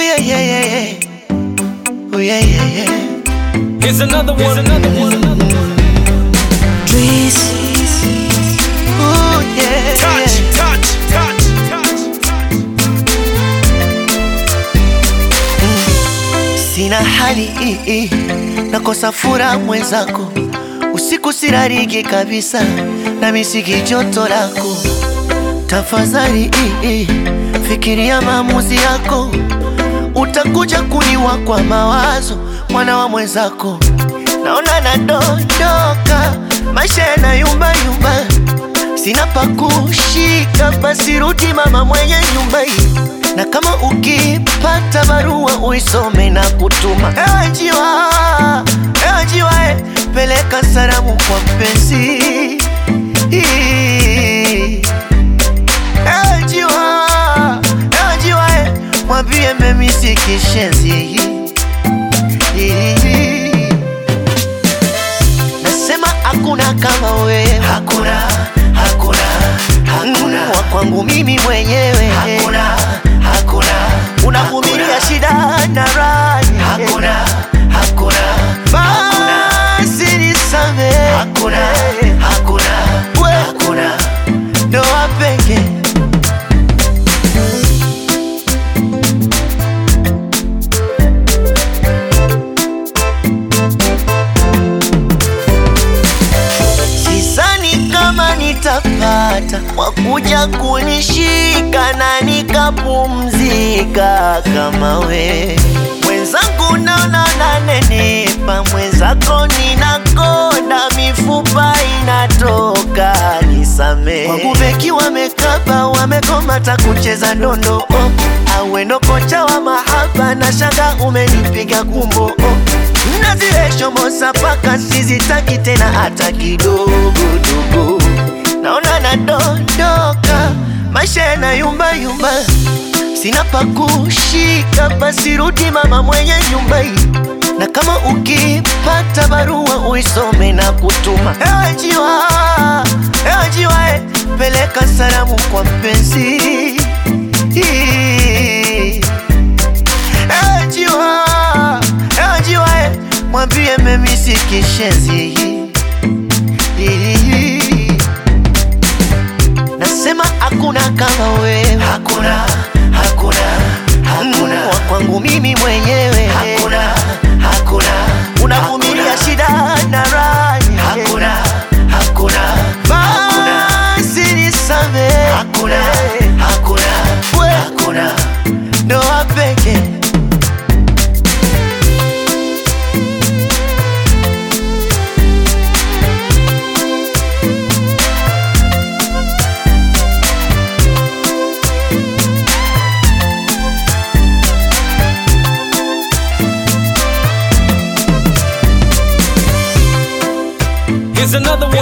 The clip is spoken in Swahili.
yeah, yeah, yeah, yeah. Oh, yeah, yeah, yeah. Here's another one. Here's another one. Trees. Oh, yeah. Touch, yeah. touch, touch, touch, touch. Sina hali i, i. Nakosa furaha mwenzako, usiku sirariki kabisa, na misiki joto lako. Tafadhali i, i. Fikiria maamuzi yako, utakuja kuniwa kwa mawazo, mwana wa mwenzako. Naona nadondoka, maisha yanayumba yumba, sina pa kushika, basi rudi mama mwenye nyumba hii na kama ukipata barua uisome na kutuma. Ewe njiwa, ewe njiwa, eh, peleka salamu kwa mpenzi. Ewe njiwa, ewe njiwa, eh, mwambie memisi kishenzi. Nasema hakuna kama wewe, hakuna, hakuna, hakuna wa kwangu mimi mwenyewe, hakuna, hakuna, unavumilia shida na raha, hakuna, hakuna, basi nisamehe, hakuna, hakuna, hakuna, ndoa pekee Sidhani kama nitapata wakuja kunishika na nikapumzika kama we mwenzangu, naona nanenepa, mwenzako ninakonda, mifupa inatoka, nisame wangu beki wamekaba, wamekomata kucheza ndondo oh. Awendo kocha wa mahaba na shanga umenipiga kumbo oh. Na zile shomosa paka sizitaki tena hata kidogo dogo, naona nadondoka, maisha yanayumba yumba, sina pa kushika, basi rudi mama mwenye nyumba hii, na kama ukipata barua uisome na kutuma. Ewe njiwa, ewe njiwa, eh, peleka salamu kwa mpenzi. Ewe njiwa, ewe njiwa, eh, mwambie memisi kishenzi. Nasema hakuna kama wewe, hakuna, hakuna, hakuna wa kwangu mimi mwenyewe, hakuna, hakuna, unavumilia shida na raha, hakuna, hakuna, basi nisamehe, hakuna, hakuna, hakuna, ndoa pekee Here's another one.